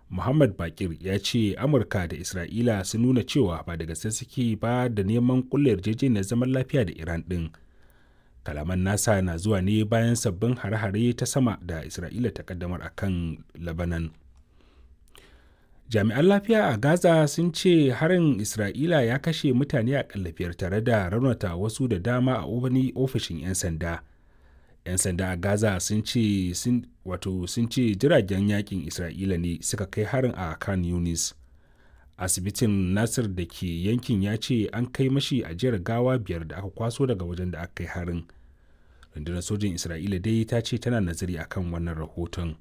muhammad bakir ya ce amurka da isra'ila sun nuna cewa ba da gaske suke ba da neman kulle yarjejeniyar zaman lafiya da iran din kalaman nasa na zuwa ne bayan sabbin hare-hare ta sama da isra'ila ta kaddamar a kan labanan jami'an lafiya a gaza sun ce harin isra'ila ya kashe mutane a biyar tare da raunata wasu da dama a wani ofishin 'yan sanda 'yan sanda a gaza sun ce wato sun ce jiragen yakin isra'ila ne suka kai harin a kan yunis asibitin nasir da ke yankin ya ce an kai mashi ajiyar gawa biyar da aka kwaso daga wajen da aka kai harin rundunar sojin isra'ila dai ta ce tana nazari akan wannan rahoton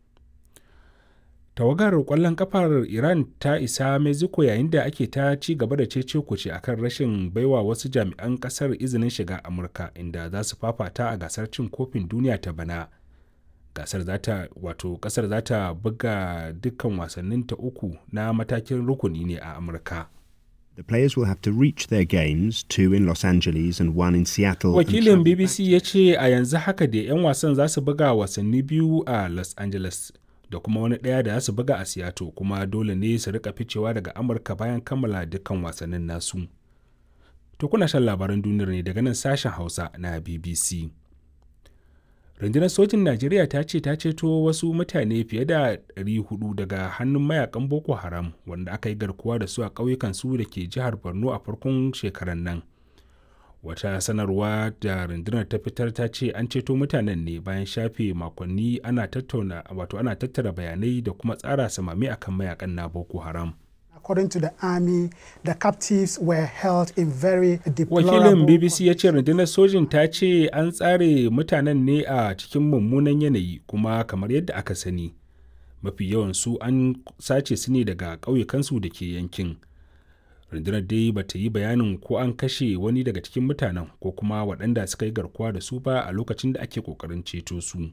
tawagar kwallon kafar iran ta isa mexico yayin da ake ta ci gaba da cece kuce akan rashin baiwa wasu jami'an kasar izinin shiga amurka inda za su fafata a gasar cin kofin duniya ta bana gasar zata wato kasar za ta buga dukkan wasannin ta uku na matakin rukuni ne a amurka The players will have to reach their games, two in Los Angeles and one in Seattle. Wakilin BBC ya ce a yanzu haka da 'yan wasan za su buga wasanni biyu a Los Angeles da kuma wani ɗaya da za su buga a Seattle kuma dole ne su rika ficewa daga Amurka bayan kammala dukkan wasannin nasu. To kuna shan labaran duniyar ne daga nan sashen Hausa na BBC. rundunar sojin najeriya ta ce ta ceto wasu mutane fiye da 400 daga hannun mayakan boko haram wanda aka yi garkuwa da su a ƙauyukan su da ke jihar borno a farkon shekarar nan wata sanarwa da rundunar ta fitar ta ce an ceto mutanen ne bayan shafe makonni ana tattauna wato ana tattara bayanai da kuma tsara samami akan mayakan na boko haram according to the army, the captives were held in very deplorable Wakilin BBC ya ce rundunar sojin ta ce an tsare mutanen ne a cikin mummunan yanayi kuma kamar yadda aka sani. Mafi yawan su an sace su ne daga ƙauyukansu da ke yankin. Rundunar dai ba ta yi bayanin ko an kashe wani daga cikin mutanen ko kuma waɗanda suka yi garkuwa da su ba a lokacin da ake ƙoƙarin ceto su.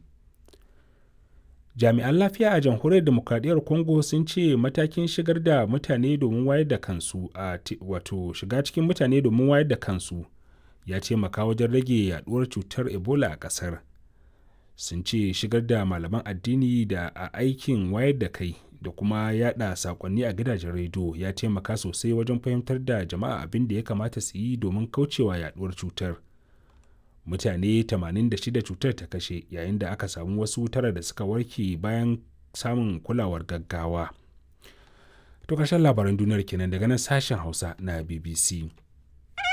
jami'an lafiya a jamhuriyar demokradiyyar congo sun ce matakin shigar da mutane domin wayar da kansu a wato shiga cikin mutane domin wayar da kansu ya taimaka wajen rage yaduwar cutar ebola a kasar sun ce shigar da malaman addini da a aikin wayar da kai da kuma yada sakonni a gidajen rediyo ya taimaka sosai wajen fahimtar da jama'a abin da ya kamata su yi domin kaucewa yaduwar cutar mutane 86 cutar ta kashe yayin da aka samu wasu tara da suka warke bayan samun kulawar gaggawa. To ƙarshen labaran duniyar kenan daga nan sashen Hausa na BBC.